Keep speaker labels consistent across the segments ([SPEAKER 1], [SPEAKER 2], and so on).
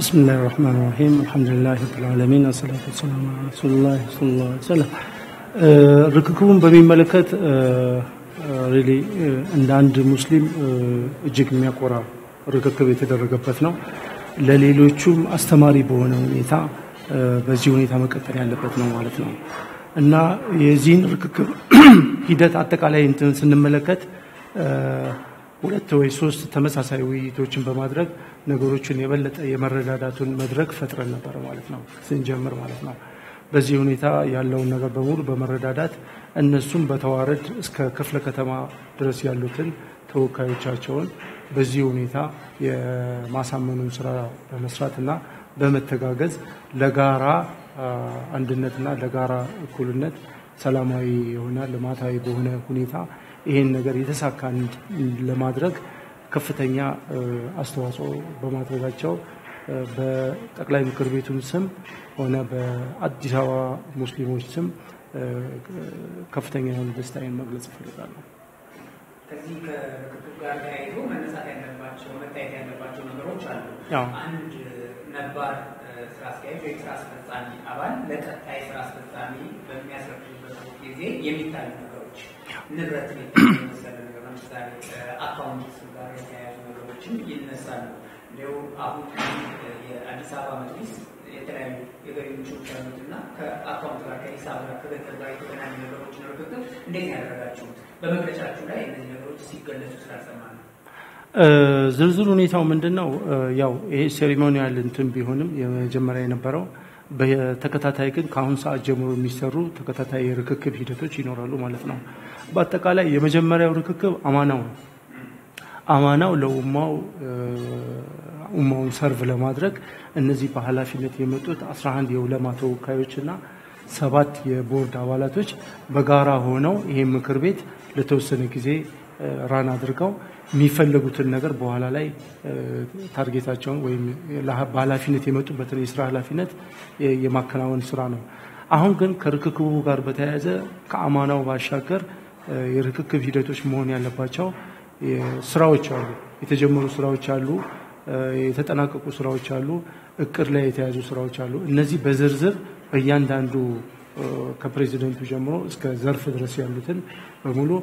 [SPEAKER 1] ብስምላህ ራህማን ራሂም አልሐምዱሊላህ ረብልዓለሚን አሰላቱ ወሰላሙ ዐላ ረሱሊላህ ሰለላሁ ዐለይሂ ወሰለም። ርክክቡን በሚመለከት ሪሊ እንደ አንድ ሙስሊም እጅግ የሚያኮራ ርክክብ የተደረገበት ነው። ለሌሎቹም አስተማሪ በሆነ ሁኔታ በዚህ ሁኔታ መቀጠል ያለበት ነው ማለት ነው እና የዚህን ርክክብ ሂደት አጠቃላይ እንትን ስንመለከት ሁለት ወይ ሶስት ተመሳሳይ ውይይቶችን በማድረግ ነገሮችን የበለጠ የመረዳዳቱን መድረክ ፈጥረን ነበር ማለት ነው ስንጀምር ማለት ነው። በዚህ ሁኔታ ያለውን ነገር በሙሉ በመረዳዳት እነሱም በተዋረድ እስከ ክፍለ ከተማ ድረስ ያሉትን ተወካዮቻቸውን በዚህ ሁኔታ የማሳመኑን ስራ በመስራትና በመተጋገዝ ለጋራ አንድነትና ለጋራ እኩልነት ሰላማዊ የሆነ ልማታዊ በሆነ ሁኔታ ይሄን ነገር የተሳካ ለማድረግ ከፍተኛ አስተዋጽኦ በማድረጋቸው በጠቅላይ ምክር ቤቱም ስም ሆነ በአዲስ አበባ ሙስሊሞች ስም ከፍተኛ የሆነ ደስታዬን መግለጽ እፈልጋለሁ።
[SPEAKER 2] ከዚህ ከርክክብ ጋር ተያይዞ መነሳት ያለባቸው መታየት ያለባቸው ነገሮች አሉ።
[SPEAKER 1] ያው
[SPEAKER 2] አንድ ነባር ስራ አስኪያጅ ወይም ስራ አስፈጻሚ አባል ለቀጣይ ስራ አስፈጻሚ በሚያስረክብበት ጊዜ የሚታዩ ነገሮች ንብረትን የመሰለ ነገር ለምሳሌ አካውንት ጋር የተያያዙ ነገሮችን ይነሳሉ። እንዲሁ አሁን የአዲስ አበባ መጅሊስ የተለያዩ የገቢ ምንጮች ያሉት እና ከአካውንት ጋር ከሂሳብ ጋር ከገንዘብ ጋር የተገናኙ ነገሮችን ርክክብ እንዴት ያደረጋችሁት? በመግለጫችሁ ላይ እነዚህ ነገሮች ሲገለጹ ስላልሰማ ነው።
[SPEAKER 1] ዝርዝር ሁኔታው ምንድን ነው? ያው ይሄ ሴሪሞኒያል እንትን ቢሆንም የመጀመሪያ የነበረው በተከታታይ ግን ከአሁን ሰዓት ጀምሮ የሚሰሩ ተከታታይ የርክክብ ሂደቶች ይኖራሉ ማለት ነው። በአጠቃላይ የመጀመሪያው ርክክብ አማናው ነው። አማናው ለኡማው ኡማውን ሰርቭ ለማድረግ እነዚህ በኃላፊነት የመጡት 11 የኡለማ ተወካዮችና ሰባት የቦርድ አባላቶች በጋራ ሆነው ይሄን ምክር ቤት ለተወሰነ ጊዜ ራን አድርገው የሚፈለጉትን ነገር በኋላ ላይ ታርጌታቸውን ወይም በኃላፊነት የመጡበትን የስራ ኃላፊነት የማከናወን ስራ ነው። አሁን ግን ከርክክቡ ጋር በተያያዘ ከአማናው ባሻገር የርክክብ ሂደቶች መሆን ያለባቸው ስራዎች አሉ። የተጀመሩ ስራዎች አሉ። የተጠናቀቁ ስራዎች አሉ። እቅድ ላይ የተያዙ ስራዎች አሉ። እነዚህ በዝርዝር በእያንዳንዱ ከፕሬዚደንቱ ጀምሮ እስከ ዘርፍ ድረስ ያሉትን በሙሉ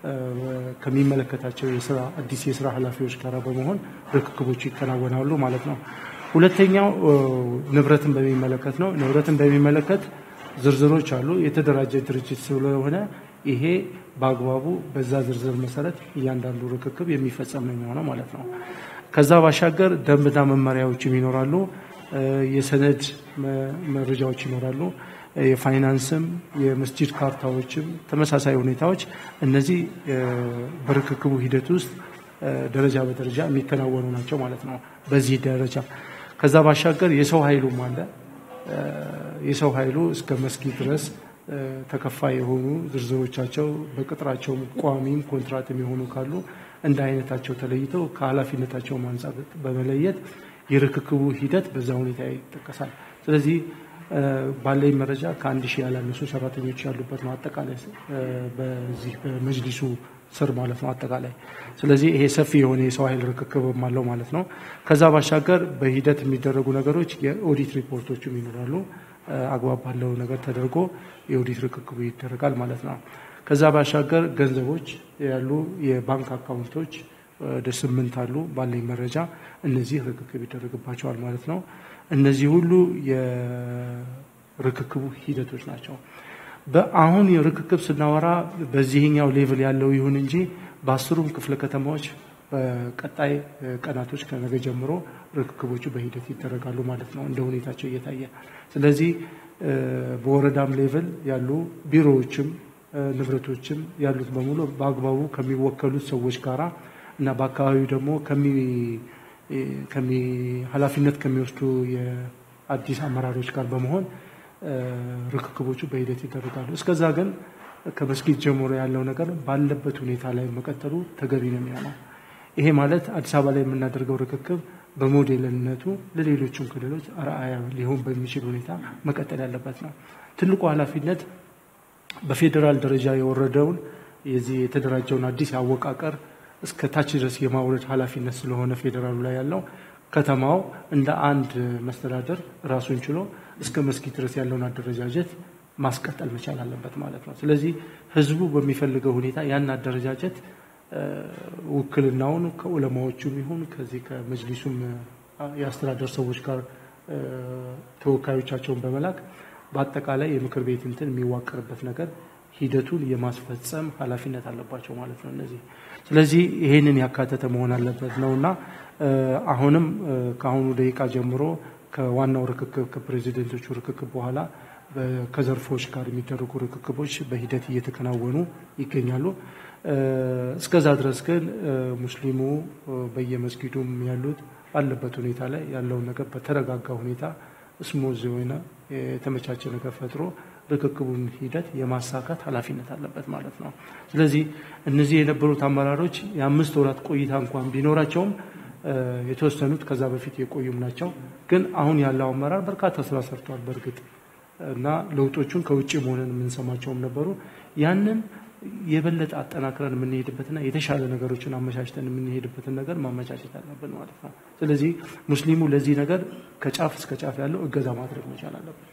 [SPEAKER 1] ከሚመለከታቸው የስራ አዲስ የስራ ኃላፊዎች ጋር በመሆን ርክክቦች ይከናወናሉ ማለት ነው። ሁለተኛው ንብረትን በሚመለከት ነው። ንብረትን በሚመለከት ዝርዝሮች አሉ። የተደራጀ ድርጅት ስለሆነ ይሄ በአግባቡ በዛ ዝርዝር መሰረት እያንዳንዱ ርክክብ የሚፈጸም ነው የሚሆነው ማለት ነው። ከዛ ባሻገር ደንብና መመሪያዎችም ይኖራሉ። የሰነድ መረጃዎች ይኖራሉ። የፋይናንስም የመስጂድ ካርታዎችም ተመሳሳይ ሁኔታዎች እነዚህ በርክክቡ ሂደት ውስጥ ደረጃ በደረጃ የሚከናወኑ ናቸው ማለት ነው። በዚህ ደረጃ ከዛ ባሻገር የሰው ኃይሉም አለ። የሰው ኃይሉ እስከ መስጊድ ድረስ ተከፋይ የሆኑ ዝርዝሮቻቸው በቅጥራቸው ቋሚም ኮንትራት የሚሆኑ ካሉ እንደ አይነታቸው ተለይተው ከኃላፊነታቸው አንጻር በመለየት የርክክቡ ሂደት በዛ ሁኔታ ይጠቀሳል። ስለዚህ ባለኝ መረጃ ከአንድ ሺህ ያላነሱ ሰራተኞች ያሉበት ነው አጠቃላይ በዚህ በመጅሊሱ ስር ማለት ነው አጠቃላይ። ስለዚህ ይሄ ሰፊ የሆነ የሰው ኃይል ርክክብም አለው ማለት ነው። ከዛ ባሻገር በሂደት የሚደረጉ ነገሮች የኦዲት ሪፖርቶችም ይኖራሉ። አግባብ ባለው ነገር ተደርጎ የኦዲት ርክክቡ ይደረጋል ማለት ነው። ከዛ ባሻገር ገንዘቦች ያሉ የባንክ አካውንቶች ወደ ስምንት አሉ ባለኝ መረጃ። እነዚህ ርክክብ ይደረግባቸዋል ማለት ነው። እነዚህ ሁሉ የርክክቡ ሂደቶች ናቸው። በአሁን የርክክብ ስናወራ በዚህኛው ሌቭል ያለው ይሁን እንጂ በአስሩም ክፍለ ከተማዎች በቀጣይ ቀናቶች ከነገ ጀምሮ ርክክቦቹ በሂደት ይደረጋሉ ማለት ነው እንደ ሁኔታቸው እየታየ ስለዚህ በወረዳም ሌቭል ያሉ ቢሮዎችም ንብረቶችም ያሉት በሙሉ በአግባቡ ከሚወከሉት ሰዎች ጋራ እና በአካባቢው ደግሞ ኃላፊነት ከሚወስዱ የአዲስ አመራሮች ጋር በመሆን ርክክቦቹ በሂደት ይደረጋሉ። እስከዛ ግን ከመስጊድ ጀምሮ ያለው ነገር ባለበት ሁኔታ ላይ መቀጠሉ ተገቢ ነው የሚሆነው። ይሄ ማለት አዲስ አበባ ላይ የምናደርገው ርክክብ በሞዴልነቱ ለሌሎችም ክልሎች አርአያ ሊሆን በሚችል ሁኔታ መቀጠል ያለበት ነው። ትልቁ ኃላፊነት በፌዴራል ደረጃ የወረደውን የዚህ የተደራጀውን አዲስ አወቃቀር እስከ ታች ድረስ የማውረድ ኃላፊነት ስለሆነ ፌዴራሉ ላይ ያለው ከተማው እንደ አንድ መስተዳደር ራሱን ችሎ እስከ መስጊድ ድረስ ያለውን አደረጃጀት ማስቀጠል መቻል አለበት ማለት ነው። ስለዚህ ህዝቡ በሚፈልገው ሁኔታ ያን አደረጃጀት ውክልናውን ከዑለማዎቹም ይሁን ከዚህ ከመጅሊሱም የአስተዳደር ሰዎች ጋር ተወካዮቻቸውን በመላክ በአጠቃላይ የምክር ቤት እንትን የሚዋቀርበት ነገር ሂደቱን የማስፈጸም ኃላፊነት አለባቸው ማለት ነው እነዚህ። ስለዚህ ይሄንን ያካተተ መሆን አለበት ነው እና አሁንም ከአሁኑ ደቂቃ ጀምሮ ከዋናው ርክክብ ከፕሬዚደንቶቹ ርክክብ በኋላ ከዘርፎች ጋር የሚደረጉ ርክክቦች በሂደት እየተከናወኑ ይገኛሉ። እስከዛ ድረስ ግን ሙስሊሙ በየመስጊዱም ያሉት ባለበት ሁኔታ ላይ ያለውን ነገር በተረጋጋ ሁኔታ ስሙዝ የሆነ የተመቻቸ ነገር ፈጥሮ ርክክቡን ሂደት የማሳካት ኃላፊነት አለበት ማለት ነው። ስለዚህ እነዚህ የነበሩት አመራሮች የአምስት ወራት ቆይታ እንኳን ቢኖራቸውም የተወሰኑት ከዛ በፊት የቆዩም ናቸው። ግን አሁን ያለው አመራር በርካታ ስራ ሰርቷል በእርግጥ እና ለውጦቹን ከውጭ መሆንን የምንሰማቸውም ነበሩ። ያንን የበለጠ አጠናክረን የምንሄድበትና የተሻለ ነገሮችን አመቻችተን የምንሄድበትን ነገር ማመቻቸት አለብን ማለት ነው። ስለዚህ ሙስሊሙ ለዚህ ነገር ከጫፍ እስከ ጫፍ ያለው እገዛ ማድረግ መቻል አለበት።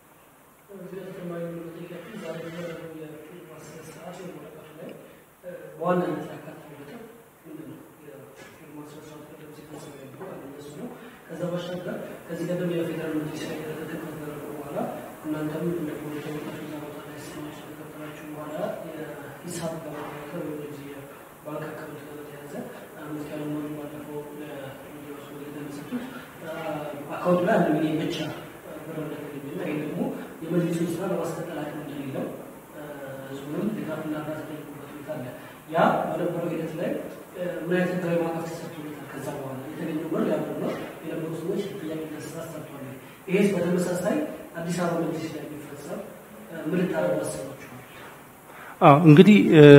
[SPEAKER 3] ከዛ ባሻገር ከዚህ ቀደም የፌዴራል መጅሊስ ላይ ከተደረገ በኋላ እናንተም እንደ ፖለቲካ እዛ ቦታ ላይ ስማች ከተከተላችሁ በኋላ የሂሳብ ለማጠናከር ወይም ጊዜ ባንክ አካውንት ጋር በተያያዘ አምስት ያለ መሆኑ ባለፈው ለሚዲያዎች እንደተመሰጡት አካውንት ላይ አንድ ሚሊዮን ብቻ ብር እንደተገኘና ይህ ደግሞ የመጅሊሱን ስራ ለማስቀጠል አቅም እንደሌለው ህዝቡንም ድጋፍና እርዳታ ጠይቁበት ሁኔታ አለ። ያ በነበረው ሂደት ላይ ምን አይነት ህጋዊ ማዕቀፍ ተሰጥቶለታል? ከዛ በኋላ የተገኘው ብር ያብር ነው የነበሩ ሰዎች ጥያቄ ስራ ሰርቷል። ይሄስ በተመሳሳይ አዲስ አበባ መጅሊስ ላይ የሚፈጸም ምን ልታደርጉ አሰባችኋል?
[SPEAKER 1] እንግዲህ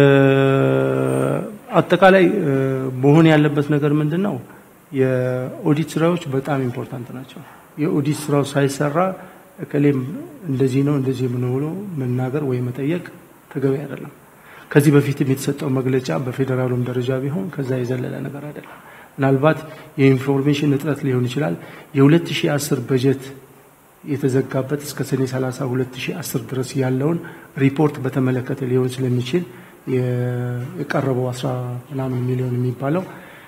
[SPEAKER 1] አጠቃላይ መሆን ያለበት ነገር ምንድን ነው? የኦዲት ስራዎች በጣም ኢምፖርታንት ናቸው። የኦዲት ስራው ሳይሰራ እከሌም እንደዚህ ነው እንደዚህ ምን ብሎ መናገር ወይ መጠየቅ ተገቢ አይደለም። ከዚህ በፊትም የተሰጠው መግለጫ በፌዴራሉም ደረጃ ቢሆን ከዛ የዘለለ ነገር አይደለም። ምናልባት የኢንፎርሜሽን እጥረት ሊሆን ይችላል። የ2010 በጀት የተዘጋበት እስከ ሰኔ 30 2010 ድረስ ያለውን ሪፖርት በተመለከተ ሊሆን ስለሚችል የቀረበው 10 ምናምን ሚሊዮን የሚባለው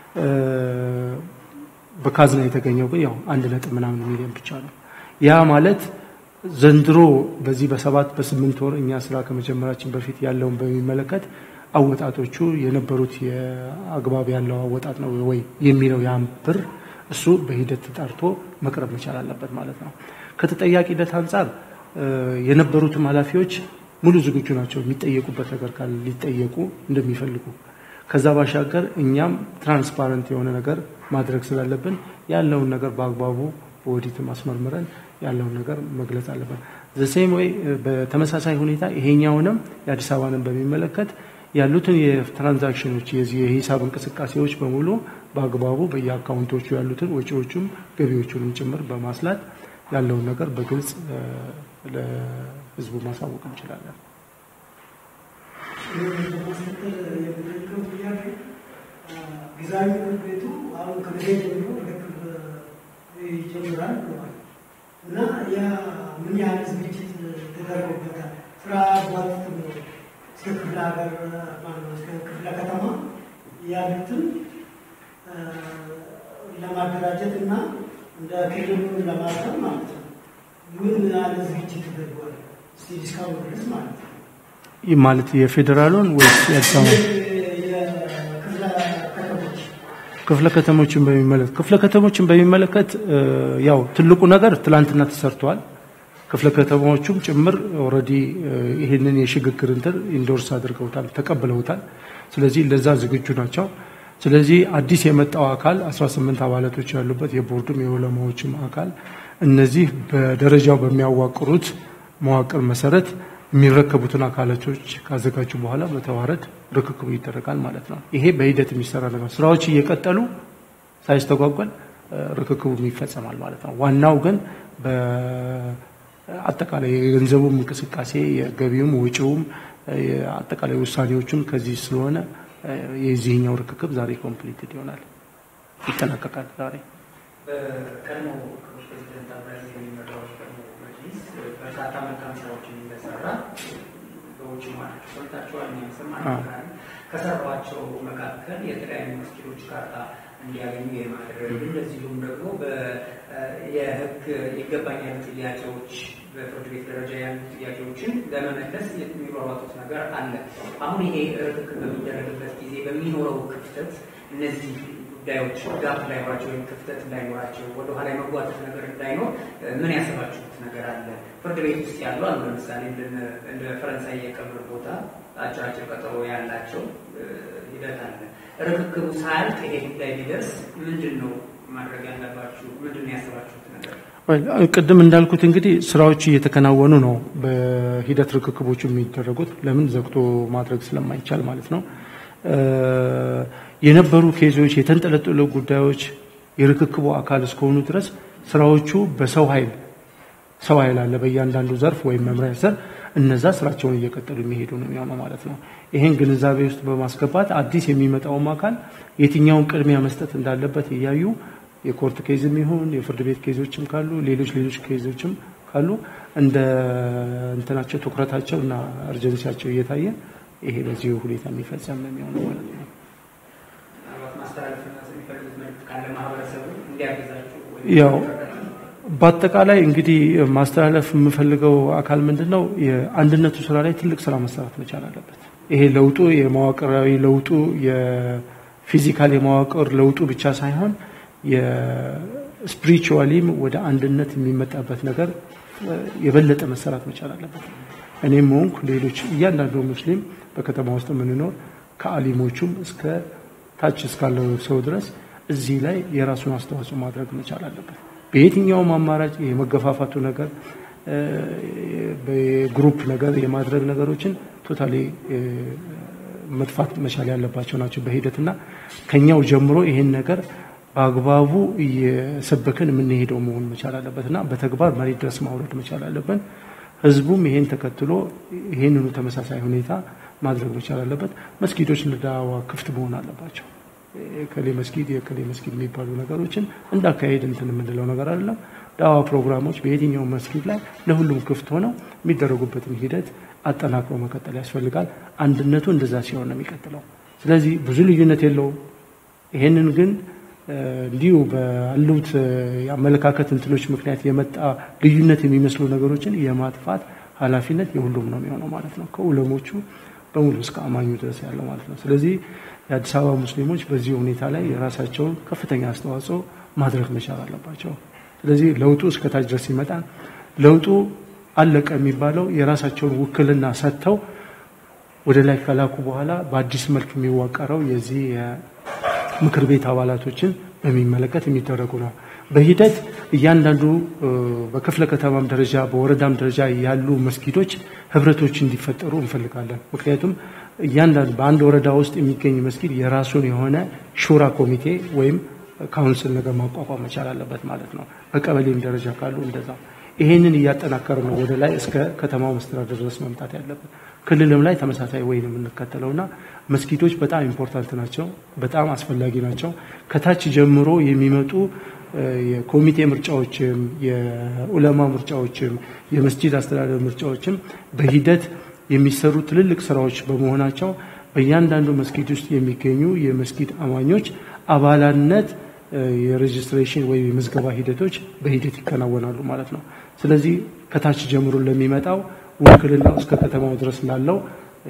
[SPEAKER 1] በካዝና የተገኘው ግን ያው አንድ ነጥብ ምናምን ሚሊዮን ብቻ ነው። ያ ማለት ዘንድሮ በዚህ በሰባት በስምንት ወር እኛ ስራ ከመጀመራችን በፊት ያለውን በሚመለከት አወጣጦቹ የነበሩት የአግባብ ያለው አወጣጥ ነው ወይ የሚለው ያን ብር እሱ በሂደት ተጣርቶ መቅረብ መቻል አለበት ማለት ነው። ከተጠያቂነት አንጻር የነበሩትም ኃላፊዎች ሙሉ ዝግጁ ናቸው። የሚጠየቁበት ነገር ካለ ሊጠየቁ እንደሚፈልጉ ከዛ ባሻገር እኛም ትራንስፓረንት የሆነ ነገር ማድረግ ስላለብን ያለውን ነገር በአግባቡ በኦዲት ማስመርምረን ያለውን ነገር መግለጽ አለብን። ዘሴም ወይ በተመሳሳይ ሁኔታ ይሄኛውንም የአዲስ አበባንም በሚመለከት ያሉትን የትራንዛክሽኖች የዚህ የሂሳብ እንቅስቃሴዎች በሙሉ በአግባቡ በየአካውንቶቹ ያሉትን ወጪዎቹም ገቢዎቹንም ጭምር በማስላት ያለውን ነገር በግልጽ ለሕዝቡ ማሳወቅ እንችላለን።
[SPEAKER 4] ጊዜያዊ ምክር ቤቱ አሁን ከጊዜ ጀምሮ ርክብ ይጀምራል ብለዋል እና ያ ምን ያህል ዝግጅት ተደርጎበታል? ስራ ባት እስከ ክፍለ ሀገር ማነው እስከ ክፍለ ከተማ ያሉትን ለማደራጀት እና እንደ ክልሉ ለማድረግ ማለት ነው። ምን ያህል ዝግጅት ተደርጓል? እስኪ እስካሁን ድረስ ማለት ነው።
[SPEAKER 1] ይህ ማለት የፌዴራሉን ወይስ የአዲስ አበባ
[SPEAKER 4] የክፍለ ከተሞች
[SPEAKER 1] ክፍለ ከተሞችን በሚመለከት ክፍለ ከተሞችን በሚመለከት ያው ትልቁ ነገር ትላንትና ተሰርቷል። ክፍለ ከተማዎቹም ጭምር ኦልሬዲ ይህንን የሽግግር እንትን ኢንዶርስ አድርገውታል፣ ተቀብለውታል። ስለዚህ ለዛ ዝግጁ ናቸው። ስለዚህ አዲስ የመጣው አካል 18 አባላቶች ያሉበት የቦርዱም የዑለማዎችም አካል እነዚህ በደረጃው በሚያዋቅሩት መዋቅር መሰረት የሚረከቡትን አካላቶች ካዘጋጁ በኋላ በተዋረድ ርክክቡ ይደረጋል ማለት ነው። ይሄ በሂደት የሚሰራ ነገር ስራዎች እየቀጠሉ ሳይስተጓጓል ርክክቡ ይፈጸማል ማለት ነው። ዋናው ግን በአጠቃላይ የገንዘቡም እንቅስቃሴ የገቢውም ወጪውም አጠቃላይ ውሳኔዎቹን ከዚህ ስለሆነ የዚህኛው ርክክብ ዛሬ ኮምፕሊትድ ይሆናል፣ ይጠናቀቃል ዛሬ።
[SPEAKER 2] ቀድሞ ክቡር ፕሬዚደንት አብዱልአዚዝ የሚመራው ቀድሞ መጅሊስ በርካታ መልካም ስራዎችን እንደሰራ በውጭ ማለቸው ሰምታችኋል። የሚያስም አንካል ከሰሯቸው መካከል የተለያዩ መስጊዶች ካርታ እንዲያገኙ የማድረግ እንደዚሁም ደግሞ የህግ ይገባኛል ጥያቄዎች በፍርድ ቤት ደረጃ ያሉ ጥያቄዎችን ለመመለስ የሚሯሯጡት ነገር አለ። አሁን ይሄ ርክክብ በሚደረግበት ጊዜ በሚኖረው ክፍተት እነዚህ ጉዳዮች ጋፕ እንዳይኖራቸው ወይም ክፍተት እንዳይኖራቸው ወደኋላ የመጓተት ነገር እንዳይኖር ምን ያሰባችሁት ነገር አለ? ፍርድ ቤት ውስጥ ያሉ አሉ። ለምሳሌ እንደ ፈረንሳይ የቀብር ቦታ አጭር አጭር ቀጠሮ ያላቸው ሂደት አለ። ርክክቡ ሳያልቅ ይሄ ጉዳይ ቢደርስ ምንድን ነው ማድረግ ያለባችሁ? ምንድን ነው ያሰባችሁት ነገር?
[SPEAKER 1] ቅድም እንዳልኩት እንግዲህ ስራዎች እየተከናወኑ ነው። በሂደት ርክክቦቹ የሚደረጉት ለምን ዘግቶ ማድረግ ስለማይቻል ማለት ነው። የነበሩ ኬዞች፣ የተንጠለጠሉ ጉዳዮች የርክክቡ አካል እስከሆኑ ድረስ ስራዎቹ በሰው ኃይል ሰው ኃይል አለ በእያንዳንዱ ዘርፍ ወይም መምሪያ ስር እነዛ ስራቸውን እየቀጠሉ የሚሄዱ ነው የሚሆነው ማለት ነው። ይህን ግንዛቤ ውስጥ በማስገባት አዲስ የሚመጣውም አካል የትኛውን ቅድሚያ መስጠት እንዳለበት እያዩ የኮርት ኬዝም ይሁን የፍርድ ቤት ኬዞችም ካሉ ሌሎች ሌሎች ኬዞችም ካሉ እንደ እንትናቸው ትኩረታቸው እና እርጀንሲያቸው እየታየ ይሄ በዚህ ሁኔታ የሚፈጸም ነው የሚሆነው ማለት ነው። ያው በአጠቃላይ እንግዲህ ማስተላለፍ የምፈልገው አካል ምንድን ነው፣ የአንድነቱ ስራ ላይ ትልቅ ስራ መሰራት መቻል አለበት። ይሄ ለውጡ የመዋቅራዊ ለውጡ የፊዚካል የመዋቅር ለውጡ ብቻ ሳይሆን የስፒሪቹዋሊም ወደ አንድነት የሚመጣበት ነገር የበለጠ መሰራት መቻል አለበት። እኔም ሆንኩ ሌሎች እያንዳንዱ ሙስሊም በከተማ ውስጥ የምንኖር ከአሊሞቹም እስከ ታች እስካለው ሰው ድረስ እዚህ ላይ የራሱን አስተዋጽኦ ማድረግ መቻል አለበት። በየትኛውም አማራጭ የመገፋፋቱ ነገር በግሩፕ ነገር የማድረግ ነገሮችን ቶታሊ መጥፋት መቻል ያለባቸው ናቸው በሂደትና ከኛው ጀምሮ ይሄን ነገር በአግባቡ እየሰበክን የምንሄደው መሆን መቻል አለበት እና በተግባር መሬት ድረስ ማውረድ መቻል አለብን። ህዝቡም ይሄን ተከትሎ ይሄንኑ ተመሳሳይ ሁኔታ ማድረግ መቻል አለበት። መስጊዶች ለዳዋ ክፍት መሆን አለባቸው። የከሌ መስጊድ የከሌ መስጊድ የሚባሉ ነገሮችን እንዳካሄድ እንትን የምንለው ነገር አይደለም። ዳዋ ፕሮግራሞች በየትኛው መስጊድ ላይ ለሁሉም ክፍት ሆነው የሚደረጉበትን ሂደት አጠናክሮ መቀጠል ያስፈልጋል። አንድነቱ እንደዛ ሲሆን ነው የሚቀጥለው። ስለዚህ ብዙ ልዩነት የለውም። ይሄንን ግን እንዲሁ ባሉት የአመለካከት እንትኖች ምክንያት የመጣ ልዩነት የሚመስሉ ነገሮችን የማጥፋት ኃላፊነት የሁሉም ነው የሚሆነው ማለት ነው። ከኡለሞቹ በሙሉ እስከ አማኙ ድረስ ያለው ማለት ነው። ስለዚህ የአዲስ አበባ ሙስሊሞች በዚህ ሁኔታ ላይ የራሳቸውን ከፍተኛ አስተዋጽኦ ማድረግ መቻል አለባቸው። ስለዚህ ለውጡ እስከታች ድረስ ይመጣል። ለውጡ አለቀ የሚባለው የራሳቸውን ውክልና ሰጥተው ወደ ላይ ከላኩ በኋላ በአዲስ መልክ የሚዋቀረው የዚህ ምክር ቤት አባላቶችን በሚመለከት የሚደረጉ ነው። በሂደት እያንዳንዱ በክፍለ ከተማም ደረጃ በወረዳም ደረጃ ያሉ መስጊዶች ህብረቶች እንዲፈጠሩ እንፈልጋለን። ምክንያቱም እያንዳንዱ በአንድ ወረዳ ውስጥ የሚገኝ መስጊድ የራሱን የሆነ ሹራ ኮሚቴ ወይም ካውንስል ነገር ማቋቋም መቻል አለበት ማለት ነው። በቀበሌም ደረጃ ካሉ እንደዛ ይሄንን እያጠናከር ነው ወደ ላይ እስከ ከተማው መስተዳደር ድረስ መምጣት ያለበት። ክልልም ላይ ተመሳሳይ ወይ ነው የምንከተለውና መስጊዶች በጣም ኢምፖርታንት ናቸው፣ በጣም አስፈላጊ ናቸው። ከታች ጀምሮ የሚመጡ የኮሚቴ ምርጫዎችም የኡለማ ምርጫዎችም የመስጂድ አስተዳደር ምርጫዎችም በሂደት የሚሰሩ ትልልቅ ስራዎች በመሆናቸው በእያንዳንዱ መስጊድ ውስጥ የሚገኙ የመስጊድ አማኞች አባላነት የሬጅስትሬሽን ወይም የምዝገባ ሂደቶች በሂደት ይከናወናሉ ማለት ነው። ስለዚህ ከታች ጀምሮ ለሚመጣው ውክልናው እስከ ከተማው ድረስ ላለው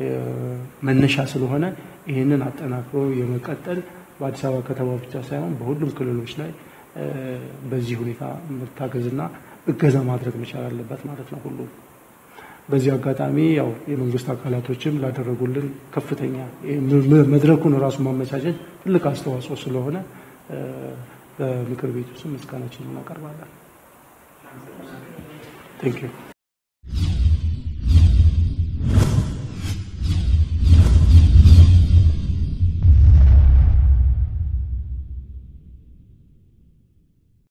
[SPEAKER 1] መነሻ ስለሆነ ይህንን አጠናክሮ የመቀጠል በአዲስ አበባ ከተማ ብቻ ሳይሆን በሁሉም ክልሎች ላይ በዚህ ሁኔታ መታገዝና እገዛ ማድረግ መቻል አለበት ማለት ነው ሁሉ በዚህ አጋጣሚ ያው የመንግስት አካላቶችም ላደረጉልን ከፍተኛ መድረኩን ራሱ ማመቻቸት ትልቅ አስተዋጽኦ ስለሆነ በምክር ቤቱ ስም ምስጋናችን እናቀርባለን። ቴንክ ዩ